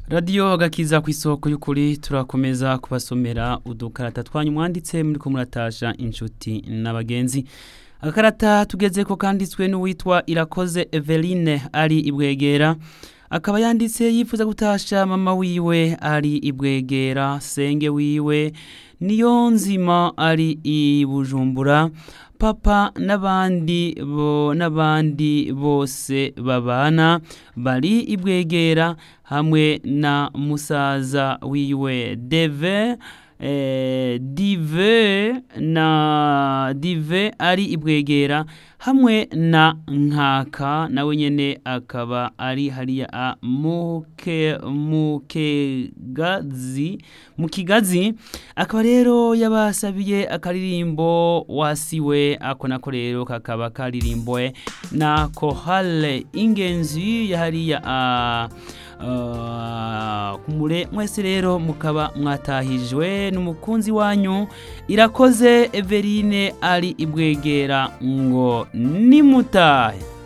radiyo agakiza ku isoko y'ukuri turakomeza kubasomera udukarata twanyu mwanditse muri ko muratasha inshuti n'abagenzi agakarata tugeze ko kanditswe n'uwitwa irakoze eveline ari ibwegera akaba yanditse yifuza gutasha mama wiwe ari ibwegera senge wiwe niyo nzima ari i bujumbura papa n'abandi bo n'abandi bose babana bari ibwegera hamwe na musaza wiwe deve eh, dive na dive ari ibwegera hamwe na nkaka nawe nyene akaba ari hariya a muke mukegazi mukigazi akaba rero yabasabiye akaririmbo wasiwe ako nako rero kakaba karirimbwe na kohale ingenzi yahariya a Uh, kumure mwese rero mukaba mwatahijwe n'umukunzi wanyu irakoze Everine ari ibwegera ngo nimutahe